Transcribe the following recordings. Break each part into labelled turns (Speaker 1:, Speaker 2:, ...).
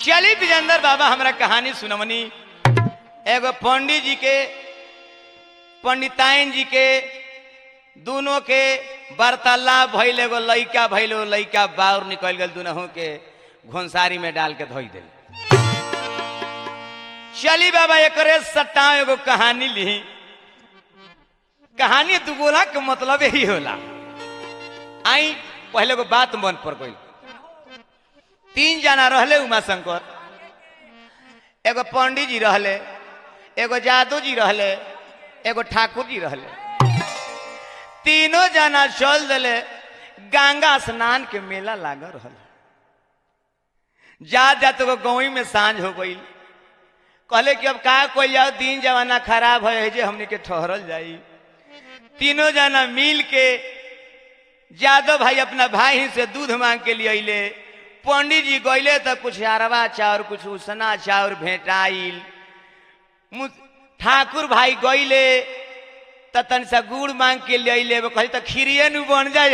Speaker 1: चली विजेंद्र बाबा हमरा कहानी सुनवनी एगो पंडित जी के पंडिताइन जी के दोनों के वार्तालाप भइल एगो लइका भइल एगो लइका बाहर निकल गल दुनहु के घोंसारी में डाल के धोई दिल चली बाबा एकरे सट्टा एगो कहानी ली कहानी दुगोला के मतलब यही होला आई पहले को बात मन पर गई तीन जना रहले उमा शंकर एगो पंडित जी रहले एगो जादू जी रहले एगो ठाकुर जी रहले तीनों जना चल दिले गंगा स्नान के मेला लागल रहल जा जा तो गाँव में साँझ हो गई कहले कि अब का कोई जाओ दिन जमाना खराब है जे हमने के ठहरल जाई तीनों जना मिल के यादव भाई अपना भाई से दूध मांग के लिए अले पंडित जी गईले तो कुछ अरवा चाउर कुछ उसना चाउर भेटाइल मु- ठाकुर भाई गईले तो तन सा गुड़ मांग के लिए अले कही तो खीरिए नु बन जाय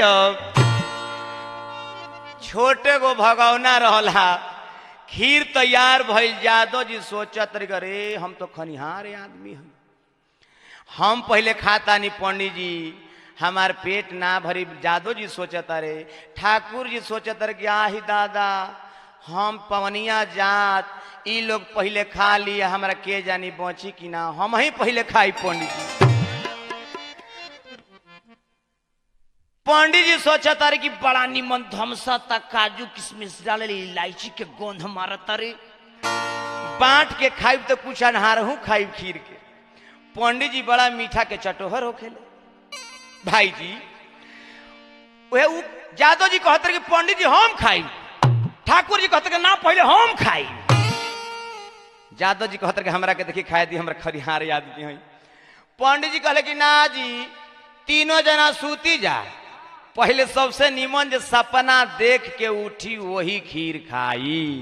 Speaker 1: छोटे गो भगवना रहला खीर तैयार भइल यादव जी सोचत रही अरे हम तो खनिहार आदमी हम हम पहले खाता नहीं पंडित जी हमार पेट ना भरी जादव जी सोचत रे ठाकुर जी सोचत रे कि आही दादा हम पवनिया जात ई लोग पहले खा लिए हमरा के जानी बची कि ना हम ही पहले खाई पंडित जी पंडित जी सोचत रे कि बड़ा निमन धमसा तक काजू किशमिश डाले इलायची के गोंध मारत रे बांट के खाइब तो कुछ अनहार हूँ खाइब खीर के पंडित जी बड़ा मीठा के चटोहर होखेले भाई जी वह उ यादव जी कहते रहे कि पंडित जी हम खाई ठाकुर जी कहते रहे कि ना पहले हम खाई यादव जी कहते रहे कि हमरा के देखी खाए दी हमरा खरिहार आदमी है पंडित जी कहले कि ना जी तीनों जना सूती जा पहले सबसे निमन जे सपना देख के उठी वही खीर खाई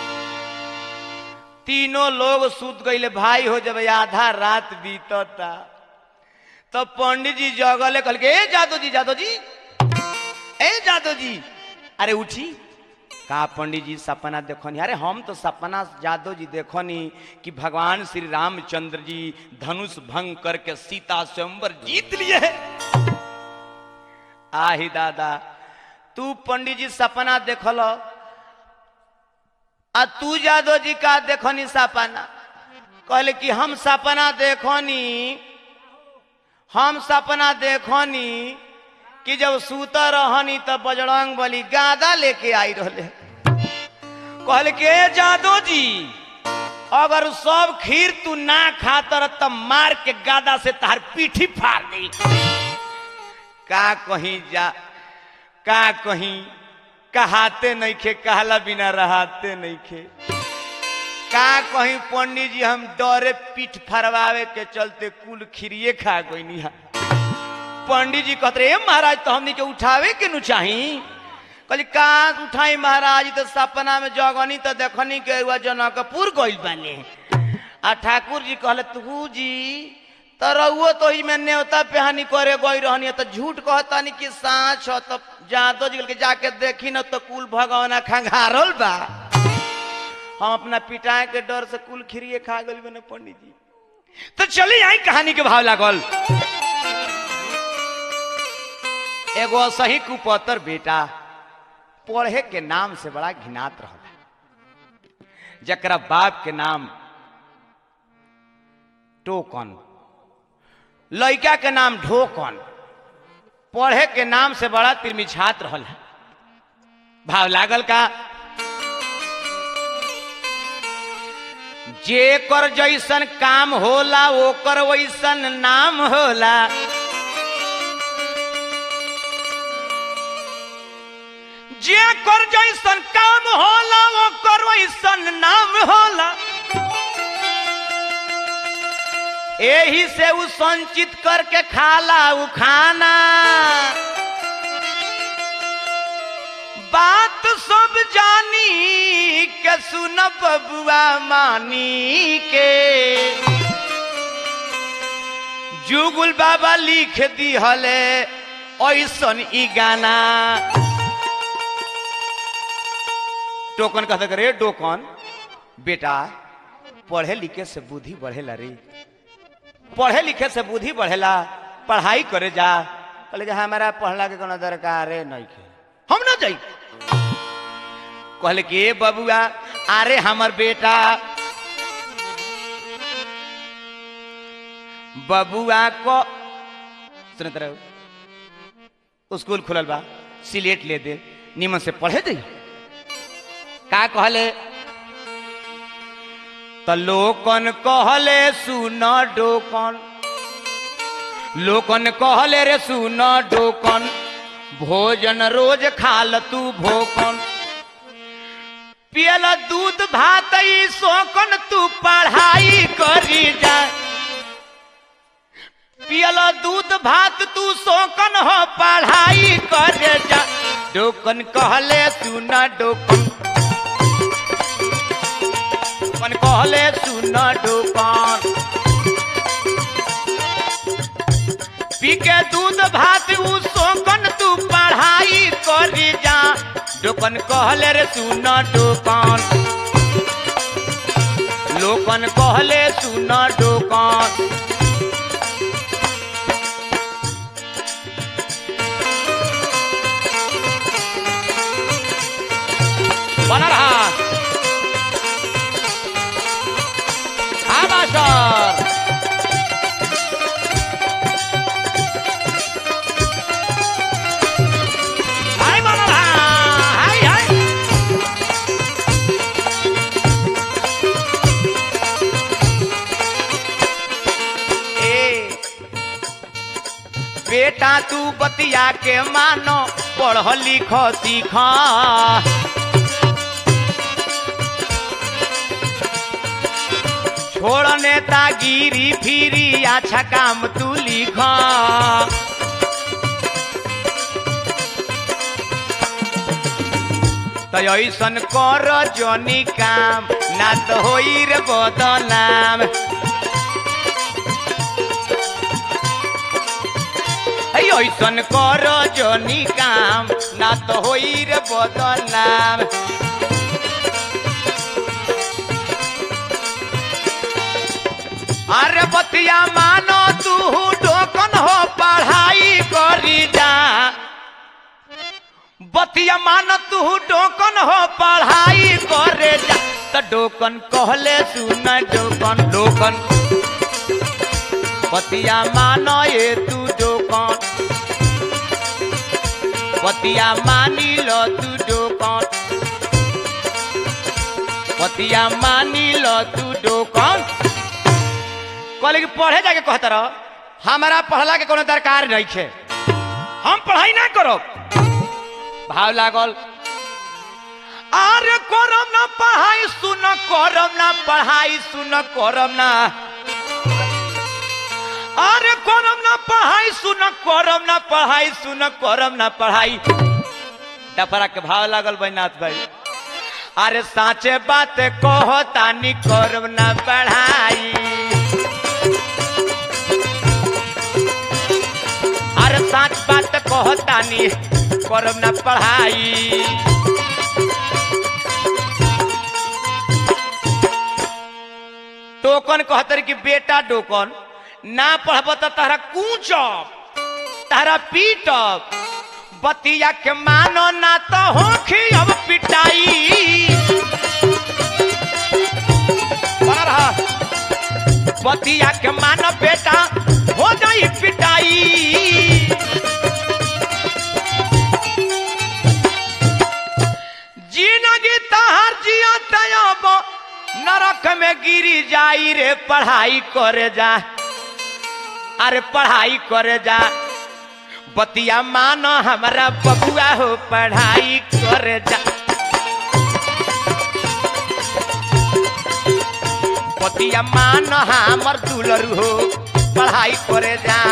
Speaker 1: तीनों लोग सूत गईले भाई हो जब आधा रात बीतता तब पंडित जी जगले कहल के ए जादू जी जादू जी ए जादू जी अरे उठी का पंडित जी सपना देखनी अरे हम तो सपना जादव जी देखनी कि भगवान श्री रामचंद्र जी धनुष भंग करके सीता स्वयंवर जीत लिए है आही दादा तू पंडित जी सपना देखल आ तू जादव जी का देखनी सपना कहले कि हम सपना देखनी हम सपना देखनी कि जब सूता रहनी तब बजरंग बली गादा लेके आई रहले कहले कि "ए जादो जी अगर सब खीर तू ना खाता रह तब मार के गादा से तार पीठी फाड़ दी का कहीं जा का कहीं कहाते नहीं खे कहला बिना रहाते नहीं खे का कहीं पंडित जी हम डरे पीठ फरवावे के चलते कुल खीरिए खा गई पंडित जी कहते "ए महाराज तो हमनी के उठावे के नु चाही कहली का उठाई महाराज तो सपना में जगनी तो देखनी के हुआ जनकपुर गइल बानी आ ठाकुर जी कहले तू जी तो रहुओ तो ही में न्योता पेहानी करे गई रहनी तो झूठ कहतानी कि साँच हो तो जादो जी के जाके देखी न तो कुल भगवाना खंगारल बा हम अपना पिटाए के डर से कुल खीरिए खा गई बने पंडित जी तो चली आई कहानी के भाव लागल एगो सही कुपतर बेटा पढ़े के नाम से बड़ा घिनात रहल जकरा बाप के नाम टोकन लड़का के नाम ढोकन पढ़े के नाम से बड़ा तिरमिछात रहल है भाव लागल का जे कर जैसन काम होला ओकर वैसन नाम होला जे कर जैसन काम होला ओकर वैसन नाम होला एही से उ संचित करके खाला उ खाना बात सब जानी के सुन बबुआ मानी के जुगुल बाबा लिख दी हले ऐसन ई गाना टोकन कहते रे टोकन बेटा पढ़े लिखे से बुद्धि बढ़ेला रे पढ़े लिखे से बुद्धि बढ़ेला पढ़ाई करे जा कहले कि हमारा पढ़ला के कोनो दरकार नहीं के हम ना जाई कहले कि ए बबुआ अरे हमर बेटा बबुआ को सुनत रहो स्कूल खुलल बा सिलेट ले दे निमन से पढ़े दे का कहले त लोकन कहले सुन डोकन लोकन कहले रे सुन डोकन भोजन रोज खाल तू भोकन पियल दूध भात ई शोकन तू पढ़ाई करी जा पियल दूध भात तू शोकन हो पढ़ाई करे जा डोकन कहले सुन डोकन डोकन कहले सुन डोकन पी के दूध भात उ शोकन तू पढ़ाई करी जा डोकन कहले रे सुन डोकन लोकन कहले सुन डोकन बना रहा हाँ मास्टर हाय बना रहा हाय हाय ए बेटा तू बतिया के मानो पढ़ लिख सीख छोड़ नेतागिरी फिरी अच्छा काम तू लिख तो ऐसन कर जनी काम ना तो होई रे बदनाम है ऐसन कर जनी काम ना तो होई रे बदनाम अरे बतिया मानो तू डोकन हो पढ़ाई करी जा बतिया मानो तू डोकन हो पढ़ाई करे जा त डोकन कहले सुन डोकन डोकन बतिया मानो ये तू डोकन बतिया मानी लो तू डोकन बतिया मानी लो तू डोकन कहले कि पढ़े जाके कहता रह हमारा पढ़ला के कोनो दरकार नहीं है हम पढ़ाई ना करो भाव लागल अरे करम ना पढ़ाई सुन करम ना पढ़ाई सुन करम ना अरे करम ना पढ़ाई सुन करम ना पढ़ाई सुन करम ना पढ़ाई डफरा के भाव लागल बैनाथ भाई अरे साचे बात कहो तानी करम ना पढ़ाई अरे साच बात कहो तानी करम ना पढ़ाई टोकन कहतर कि बेटा टोकन ना पढ़ब त तहरा कूचब तहरा पीटब बतिया के मानो ना तो होखी अब पिटाई बना रहा बतिया के मानो बेटा हो जाई पिटाई जिंदगी तहार जिया तयब नरक में गिरी जाई रे पढ़ाई करे जा अरे पढ़ाई करे जा बतिया मानो हमारा बबुआ हो पढ़ाई करे जा बतिया मानो हमर दुलरू हो पढ़ाई करे जा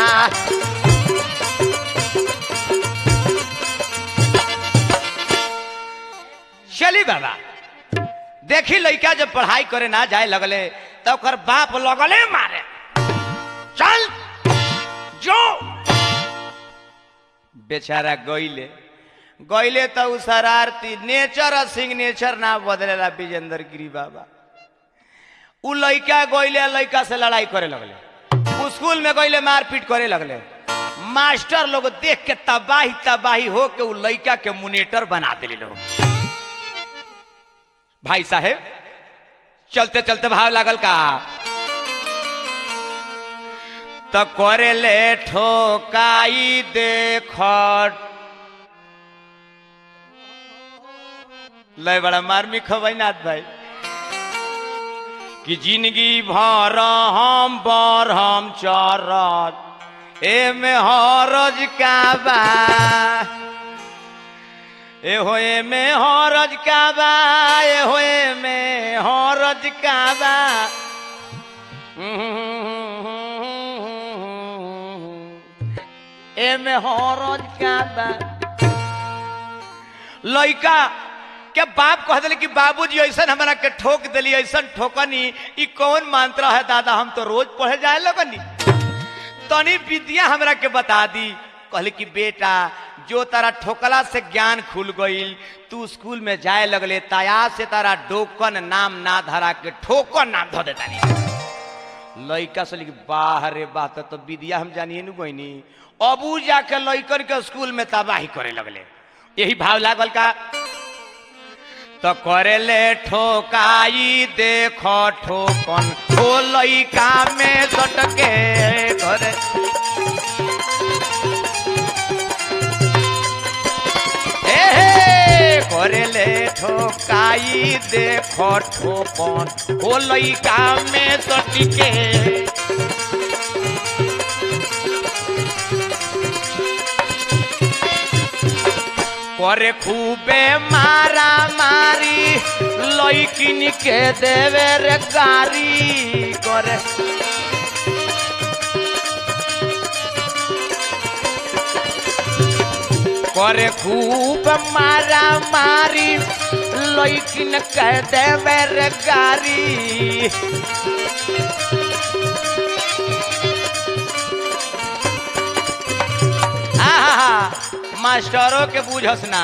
Speaker 1: चली बाबा देखी लड़का जब पढ़ाई करे ना जाए लगले तो ओकर बाप लगले मारे चल जो बेचारा गईले गईले तो उ शरारती नेचर और सिग्नेचर ना बदलेला विजेंद्र गिरी बाबा उ लइका गइले लइका से लड़ाई करे लगले उ स्कूल में गइले मारपीट करे लगले मास्टर लोग देख के तबाही तबाही हो के उ लइका के मुनेटर बना दिले लोग भाई साहेब चलते चलते भाव लागल का त करे ले ठोकाई देख लय बड़ा मार्मिक खबै नाथ भाई कि जिंदगी भर हम बर हम चरत ए में हरज का बा ए होए में हरज का बा ए होए में हरज का बा ए में हरज का बा लइका के बाप कह दिले कि बाबूजी ऐसन हमरा के ठोक दिली ऐसन ठोकनी ई कौन मंत्र है दादा हम तो रोज पढ़े जाए लगनी तनी विद्या हमरा के बता दी कहले कि बेटा जो तारा ठोकला से ज्ञान खुल गईल तू स्कूल में जाए लगले ताया से तारा डोकन नाम ना धरा के ठोकन नाम धो देता लइका से लिखी बाह रे बात तो विद्या हम जानिए नु गोइनी अबू जाके लइकन के स्कूल में तबाही करे लगले यही भाव लागल का तो करे ले ठोकाई देखो ठोकन ओ लइका में सटके करे ए हे, करे ले ठोकाई देखो ठोकन ओ लइका में सटके करे खूबे मारा मारी लइकिन के देवे रे गारी करे करे खूब मारा मारी लइकिन के देवे रे गारी आहा मास्टरों के बुझस ना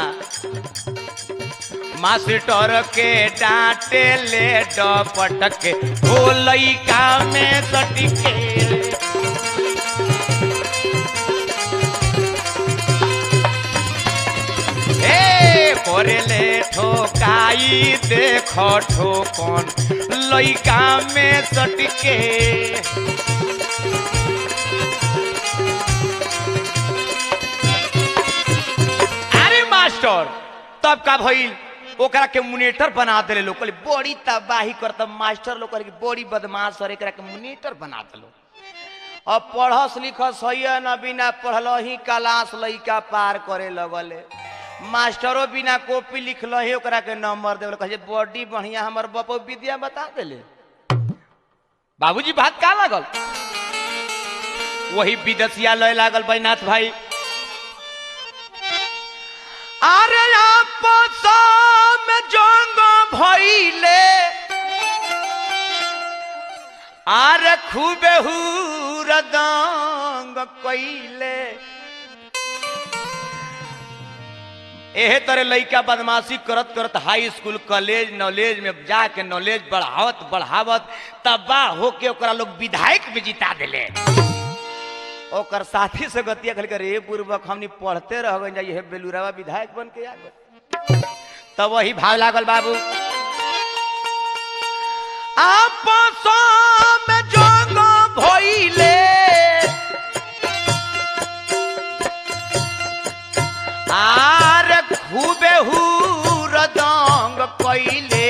Speaker 1: मास्टर के डांटे ले डपट के हो लइका में सटिके ए करे ले ठोकाई देखो ठोकन लइका में सटिके अरे मास्टर तब का भइल ओकरा के मुनेटर बना देले लोग कहले बड़ी तबाही करत मास्टर लोग कहले कि बड़ी बदमाश और एकरा के मुनेटर बना देलो अब पढ़स लिखस है न बिना पढ़ल ही क्लास लइका पार करे लगले मास्टरो बिना कॉपी लिखल ही ओकरा के नंबर देवल कहे बड़ी बढ़िया हमर बपो विद्या बता देले बाबूजी बात का लागल वही विदसिया लय लागल बैनाथ भाई अरे आपस में जंग भइले अरे खूबे हुरदंग कइले एहे तरह लइका बदमाशी करत करत हाई स्कूल कॉलेज नॉलेज में जाके नॉलेज बढ़ावत बढ़ावत तबाह होके ओकरा लोग विधायक में जिता दिले ओकर साथी से गतिया खल कर रे पूर्वक हमनी पढ़ते रह गए ये बेलुरावा विधायक बन के आ गए तब वही भाव लागल बाबू आपस में जंग भइले आर खूबे हुरदंग कइले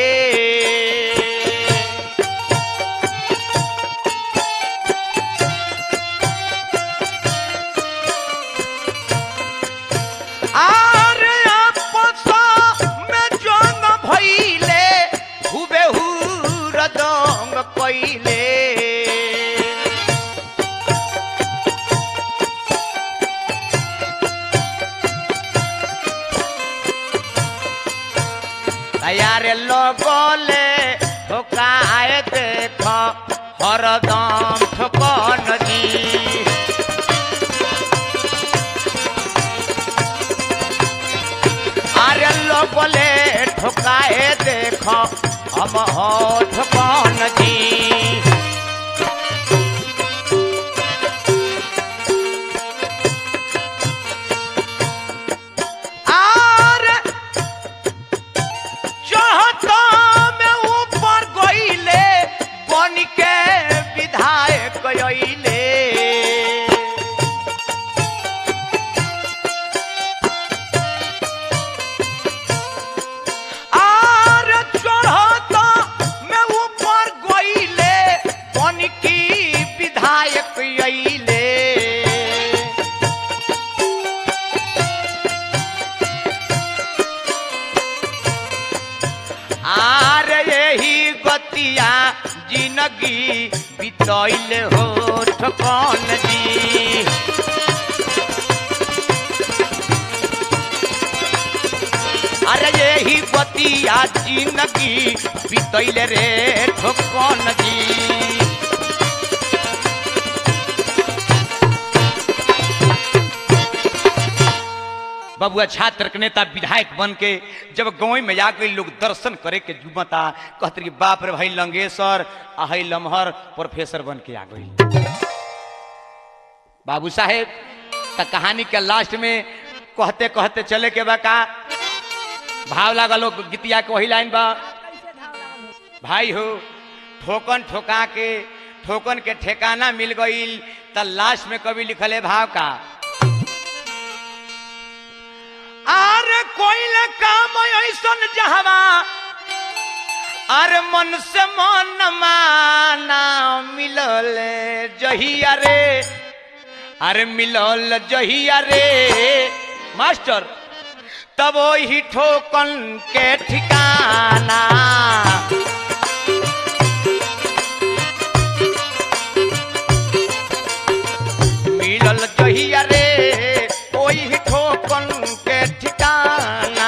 Speaker 1: आरे आपस में जंग भइले खूबे हुरदंग कइले तैयार लगले ठोकाए देख हरदम ठोकन दी আরে লোকলে ঠোকায়ে দেখ हम हो ठोकन जी जिंदगी बितैले हो ठकन जी अरे यही बतिया जिंदगी बितैले रे ठकन जी बबुआ छात्र के नेता विधायक बन के जब गाँव में जाके लोग दर्शन करे के जुमता कहते कि बाप रे भाई लंगेश्वर आ हई लमहर प्रोफेसर बन के आ गई बाबू साहेब त कहानी के लास्ट में कहते कहते चले के बा का भाव लागल लोग गीतिया के वही लाइन बा भाई हो ठोकन ठोका के ठोकन के ठेकाना मिल गईल त लास्ट में कभी लिखल है भाव का अरे कोई काम ऐसन जहवा अरे मन से मन माना मिलल जहिया रे अरे मिलल जहिया रे मास्टर तब वही ठोकन के ठिकाना मिलल जहिया रे वही ठोकन के ठिकाना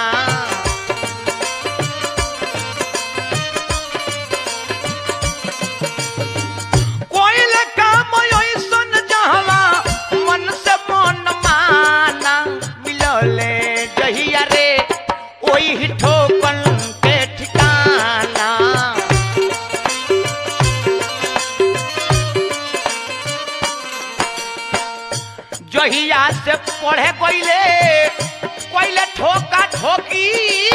Speaker 1: कोइल काम ऐसन जहवा मन से मन माना मिलले जहिया रे ओही ठोकन के ठिकाना जहिया से पढ़े कोइले कोइले ठोका ठोकी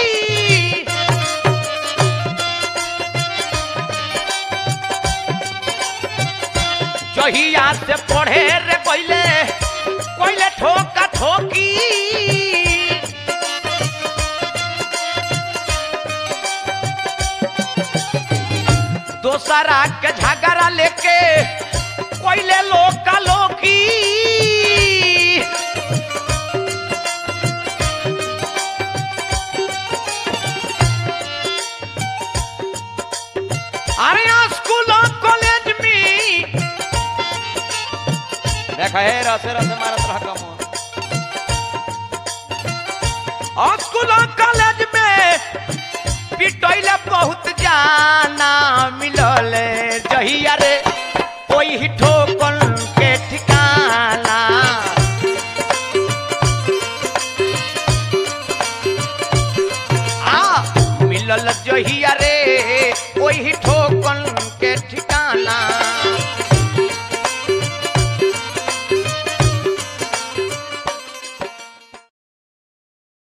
Speaker 1: जहिया से पढ़े रे कोइले कोइले ठोका ठोकी दोसरा के झगड़ा लेके कोइले लोका लोकी अरे यहाँ स्कूल और कॉलेज में देखा है रसे रसे मारत रह कम और स्कूल और कॉलेज में पिटोइले बहुत जाना मिलल जहिया रे कोई ही ठोकन के ठिकाना आ मिलल जहिया रे